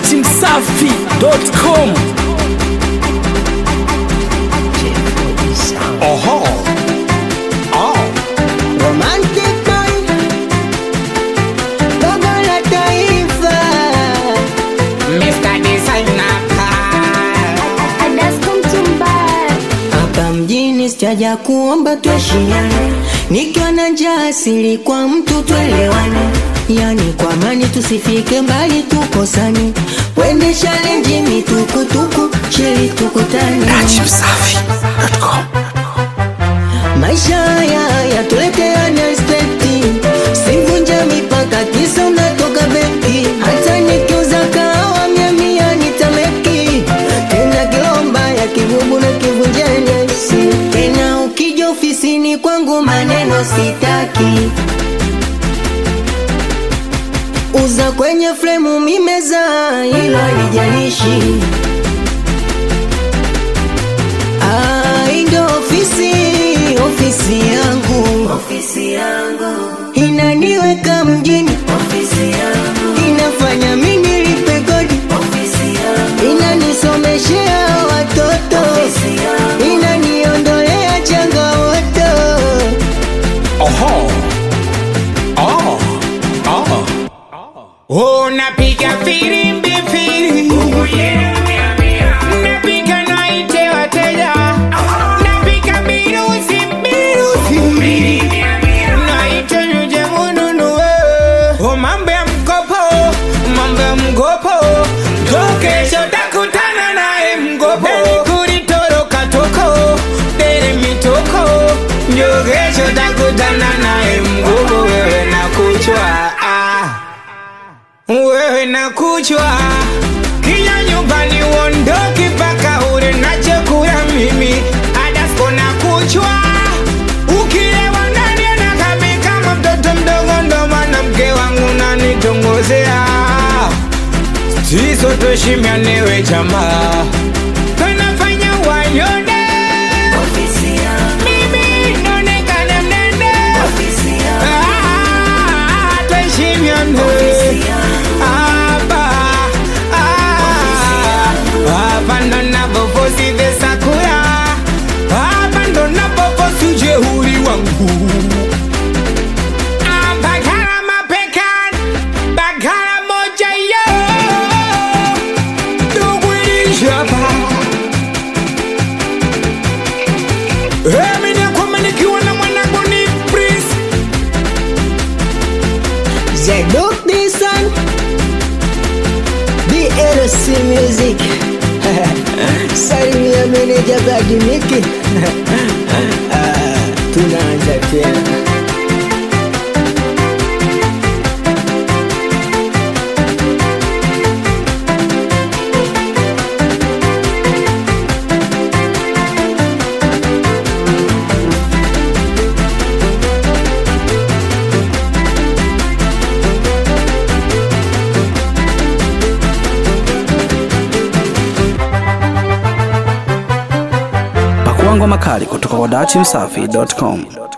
datimsafi.com. Oho. Oh. Romantic boy, baba la taifa, Mr. Designer Car. hapa mjini sijaja kuomba tuheshimiane, nikiwa na njaa asili kwa mtu tuelewane, yani kwa amani tusifike mbali tukosane, wende challenge mitukutuku chili tukutane. datimsafi.com. Maisha haya yatuleteane respekti, sivunja mipaka kisa unatoka benki. Hata nikiuza kahawa mia mia nitameki, tena kilomba ya kibubu na kivunja nyasi. Tena ukija ofisini kwangu maneno sitaki, uza kwenye fremu mimeza, hilo halijalishi. Ah, hii ndo ofisi, ofisi yangu, ofisi yangu inaniweka mjini, ofisi yangu inafanya mimi nilipe kodi, ofisi yangu inanisomeshea watoto, ofisi yangu inaniondolea changamoto. Oho. Oh. Oh. Unapiga filimbi fili. Napiga naite wateja. Napiga miruzi miruzi. Naite mje mununue. Oh, mambo ya mkopo, mambo ya mkopo. Ndo kesho takutana naye mkopo. Deni kulitoroka toko, deni mitoko. Ndio kesho takutana naye mkopo. Wewe na kuchwa ah. Wewe na kuchwa Kija nyumbani uondoki paka ule na chakula mimi Adasko na kuchwa Ukilewa ndani anakami kama mtoto mdogo ndo maana mke wangu nanitongozea Siso tuheshimianewe jamaa Tunafanya wanyonde Mimi naonekana mnene Ah, tuheshimiane hapa ah, hapa ndo napofosi vesakura hapa ndo napofosi ujeuri wangu Ah, Bagara mapekan bagara moja yo dugwilishapa Emi nakwama nikiwa na mwanangu ni Prince Zeduk Disan BLC Music Salimia meneja Badimiki Ah, Tunaanza tena Pakuangwa makali kutoka kwa datimsafi.com.